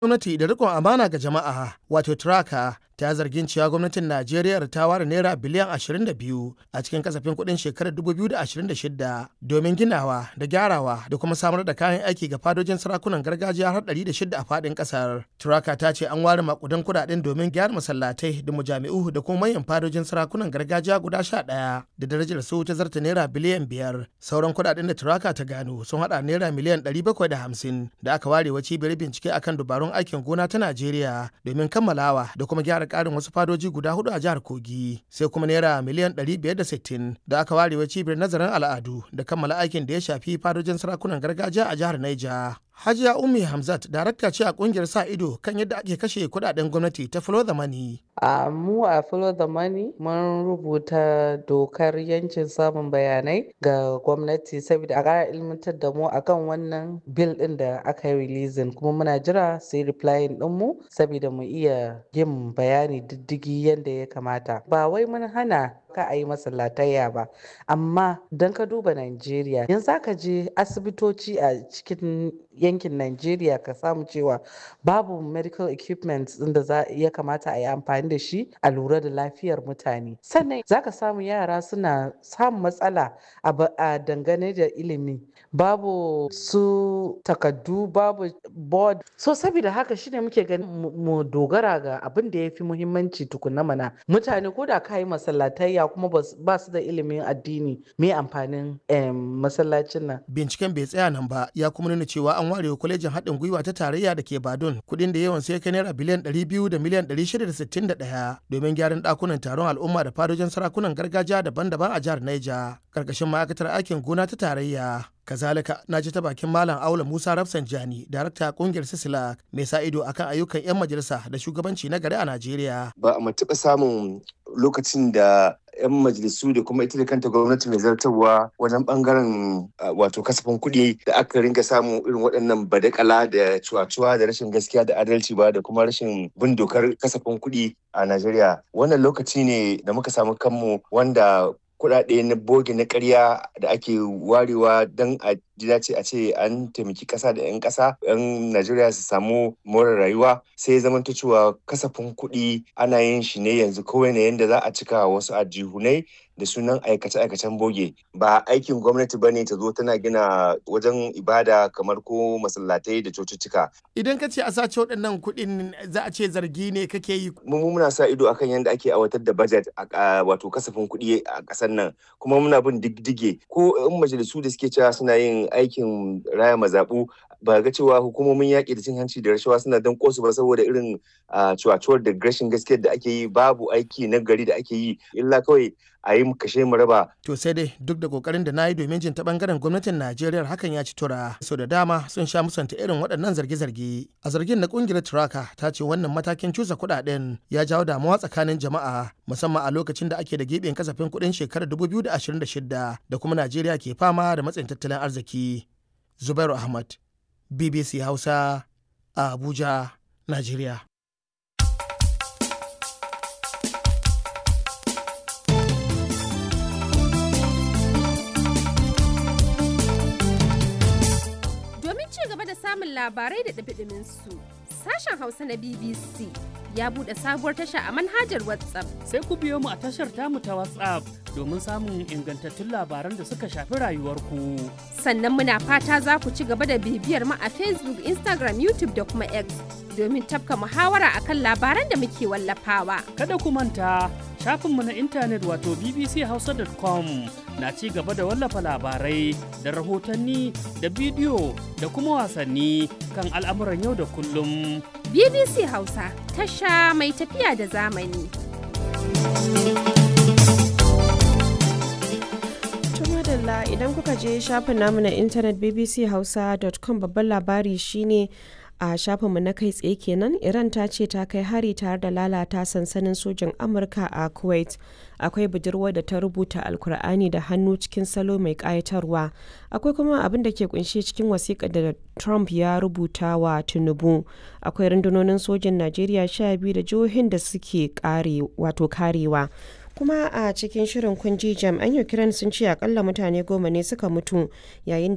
gwamnati da rikon amana ga jama'a wato traka ta zargin cewa gwamnatin najeriya ta ware naira biliyan 22 a cikin kasafin kuɗin shekarar 2026 domin ginawa da gyarawa da kuma samar da kayan aiki ga fadojin sarakunan gargajiya har 106 a faɗin ƙasar traka ta ce an ware makudan kuɗaɗen domin gyara masallatai da mujami'u da kuma manyan fadojin sarakunan gargajiya guda 11 da darajar su ta zarta naira biliyan 5 sauran kuɗaɗen da traka ta gano sun haɗa naira miliyan 750 da aka ware wa cibiyar bincike akan dubarun aikin gona ta Najeriya domin kammalawa da kuma gyara ƙarin wasu fadoji guda hudu a jihar Kogi sai kuma naira miliyan 560 da aka ware wa cibiyar nazarin al'adu da kammala aikin da ya shafi fadojin sarakunan gargajiya a jihar Niger. Hajiya Ummi Hamzat darakta ce a kungiyar sa ido kan yadda ake kashe kudaden gwamnati ta Follow the Money. A mu a Follow the Money mun rubuta dokar yancin samun bayanai ga gwamnati saboda a ƙara ilmantar da mu akan wannan bill ɗin da aka yi releasing kuma muna jira sai replying ɗin mu saboda mu iya yin bayani diddigi yadda ya kamata. Ba wai mun hana ka a yi masallatayya ba amma don ka duba Najeriya yanzu aka je asibitoci a cikin yankin Najeriya ka samu cewa babu medical equipment da za ya kamata a yi amfani da shi a lura da lafiyar mutane sannan za ka samu yara suna samun matsala a dangane da ilimi babu su takaddu babu board so saboda haka shine muke ganin mu dogara ga abin da ya fi muhimmanci tukuna mana mutane ko da ka yi masallatayya kuma ba su da ilimin addini me amfanin masallacin nan binciken bai tsaya nan ba ya kuma nuna cewa an ware kwalejin haɗin gwiwa ta tarayya da ke badun kuɗin da yawan sai kai naira biliyan 200 da miliyan 661 domin gyaran ɗakunan taron al'umma da fadojin sarakunan gargajiya daban-daban a jihar Niger karkashin ma'aikatar aikin gona ta tarayya kazalika na ji ta bakin malam aula musa rafsanjani darakta kungiyar sisila mai sa ido akan ayyukan 'yan majalisa da shugabanci na gari a najeriya ba a taɓa samun lokacin da 'yan majalisu da kuma ita da kanta gwamnati mai zartarwa wajen bangaren wato kasafin kuɗi da aka ringa samun irin waɗannan badakala da cuwa-cuwa da rashin gaskiya da adalci ba da kuma rashin bin dokar kasafin kuɗi a najeriya wannan lokaci ne da muka samu kanmu wanda kuɗaɗe na boge na ƙarya da ake warewa don a ji dace a ce an taimaki ƙasa da 'yan ƙasa 'yan najeriya su samu more rayuwa sai zamanto cewa kasafin kuɗi ana yin shi ne yanzu kawai ne yadda za a cika wasu ajihunai da sunan aikace-aikacen boge ba aikin gwamnati ba ne ta zo tana gina wajen ibada kamar ko masallatai da cocicika. Idan ka ce a sace waɗannan kuɗin za a ce zargi ne kake yi. Mu muna sa ido akan yadda ake aiwatar da budget a wato kasafin kuɗi a ƙasar nan kuma muna bin diddige ko in majalisu da suke cewa suna yin aikin raya mazaɓu ba ga cewa hukumomin yaƙi da cin hanci da rashawa suna don kosu ba saboda irin cuwacuwar da rashin gaskiyar da ake yi babu aiki na gari da ake yi illa kawai a yi kashe mu raba. To sai dai duk da kokarin da na yi domin jin ta bangaren gwamnatin Najeriya hakan ya ci tura. Sau da dama sun sha musanta irin waɗannan zarge-zarge. A zargin na kungiyar Turaka ta ce wannan matakin cusa kuɗaɗen ya jawo damuwa tsakanin jama'a musamman a lokacin da ake da giɓin kasafin kuɗin shekarar 2026 da kuma Najeriya ke fama da matsayin tattalin arziki. Zubairu Ahmad, BBC Hausa, a Abuja, Najeriya. samun labarai da ɗabiɗimin su. Sashen Hausa na BBC ya buɗe sabuwar tasha a manhajar WhatsApp. Sai ku biyo mu a tashar tamu ta WhatsApp domin samun ingantattun labaran da suka shafi rayuwarku. Sannan muna fata za ku ci gaba da bibiyar mu a Facebook, Instagram, YouTube da kuma X domin tafka muhawara akan labaran da muke wallafawa. Kada ku manta shafinmu na intanet wato bbchausa.com na ci gaba da wallafa labarai da rahotanni da bidiyo da kuma wasanni kan al'amuran yau da kullum. BBC Hausa tasha mai tafiya da zamani. madalla idan kuka je shafin namu na intanet bbchausa.com babban labari shine a shafinmu na kai tsaye kenan iran ta ce ta kai hari tare da lalata sansanin sojin amurka a kuwait akwai budurwa da ta rubuta alkur'ani da hannu cikin salo mai kayatarwa akwai kuma abin da ke kunshe cikin wasiƙa da trump ya rubuta wa tinubu akwai rundunonin sojin najeriya sha biyu da jihohin da suke kare wato karewa kuma a cikin shirin kunji jami'an ukraine sun ce akalla mutane goma ne suka mutu yayin